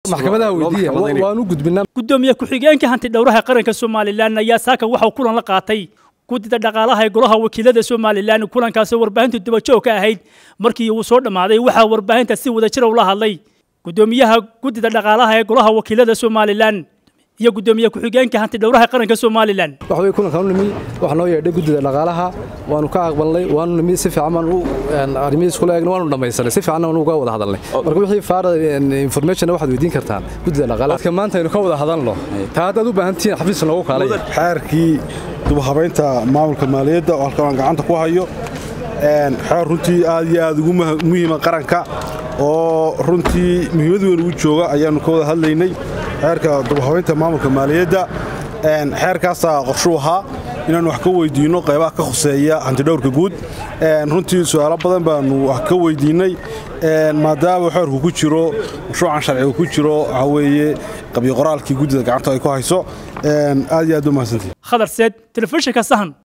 maxkamadaha weydiiya waan u gudbinaa gudoomiye ku-xigeenka hanti dhowraha qaranka somalilan ayaa saaka waxauu kulan la qaatay guddida dhaqaalaha ee golaha wakiilada somalilan kulankaasoo warbaahintu dubajoog ka ahayd markii uu soo dhammaaday waxaa warbaahinta si wadajira ula hadlay gudoomiyaha guddida dhaqaalaha ee golaha wakiilada somalilan iyo gudoomiye ku-xigeenka hanti dhowraha qaranka somalilan waxa wey kulankan u nimi waxaa noo yeedhay guddida dhaqaalaha waanu ka aqbalnay waanu nimi si fiican baan u arrimihiis kula eegnay waanu dhammaysanay si fiican waanu uga wada hadalnay marka wixii faara information waxaad weydiin kartaan guddida dhaqaalaha dadka maanta aynu ka wada hadalno taa haddaad u baahan tihiin xafiis loogu kaalay xeerkii dubahabaynta maamulka maaliyadda oo halkan aan gacanta ku hayo xeer runtii aad iyo aad ugu muhiima qaranka oo runtii muhiimad weyn ugu jooga ayaannu ka wada hadlaynay xeerka dubahabaynta maamulka maaliyadda xeerkaasaa qorshuu ahaa inaannu wax ka weyddiinno qaybaha ka khuseeya hantidhowrka guud runtii su'aalo badan baannu wax ka weyddiinnay maadaama xeerku ku jiro mashruucan sharciga ku jiro waxaa weeye qabyo qoraalkii guddida gacanta ay ku hayso aad iyo aad u mahadsantihi khadar seed telefishinka sahan